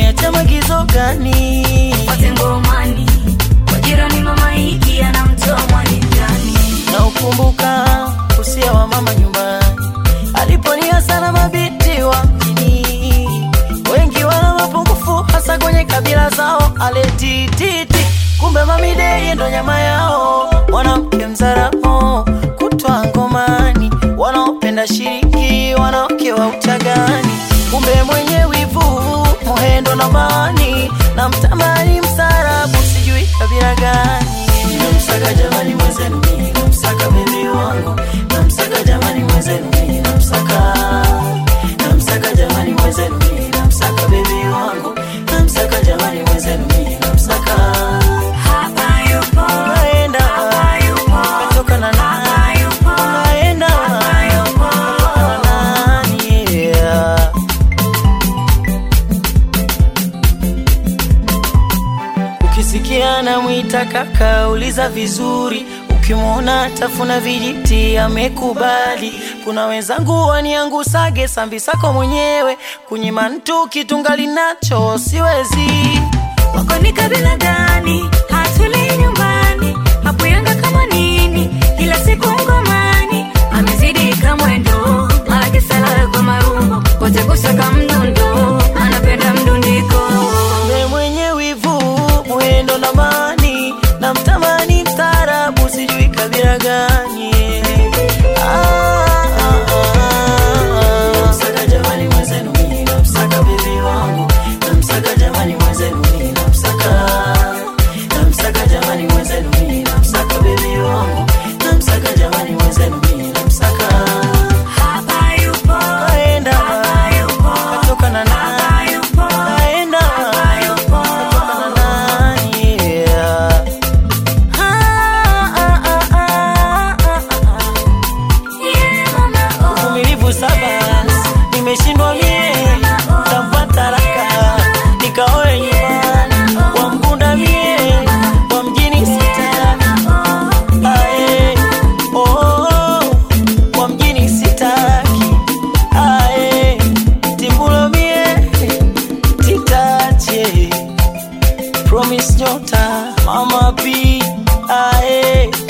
umeniacha magizo gani? Pate ngomani kwa jirani, mama hiki anamtoa mwani ndani. na ukumbuka usia wa mama nyumbani aliponia sana mabiti wa mjini, wengi wana mapungufu hasa kwenye kabila zao, aletititi kumbe mamideye ndo nyama yao, mwanamke mzaramo kutwa ngomani, wanaopenda shiriki wanawake wa uchagani, kumbe mwenye wivu muhendo na mani na mtamani msarabu sijui kabila gani namsaka jamani mwenzenu mimi namsaka bebi wangu namsaka jamani mwenzenu mimi namsaka namsaka jamani mwenzenu mimi namsaka bebi wangu namsaka jamani mwenzenu mimi namsaka Hapa yupo, naenda hapa yupo, toka na hapa nani yupo, naenda hapa yupo. na nani yeah. Ukisikia namwita kaka, uliza vizuri. Ukimwona tafuna vijiti, amekubali. Kuna wenzangu waniangusage sambi sako mwenyewe, kunyima mtu kitungali nacho siwezi. Wako ni kabila gani? Hatuli nyumbani, hapo Yanga kama nini? Kila siku ngomani, amezidi kamwendo, mara kisala kwa marumbo, wote kusaka mdundo, anapenda mdundiko. Mbe mwenye wivu, mwendo na mani, na mtamani mstaarabu, sijui kabila gani. Ah, ah, ah, ah. Namsaka jamani mwenzenu mimi, namsaka bebi wangu, namsaka jamani mwenzenu mimi, namsaka namsaka jamani mwenzenu mimi, namsaka bebi wangu, namsaka jamani mwenzenu mimi, namsaka Hapa yupo, naenda hapa yupo, toka na nani hapa yupo, naenda hapa yupo. toka na nani yeah. Ah, ah, ah, ah, ah, ah. Yeah, mama, oh. uvumilivu saba nimeshindwa mie tampata raka nikaoe nyumbani wa mgunda mie wa mjini sitaki ae oh, oh, wa mjini sitaki ae timbulo mie titache promise nyota mama p ae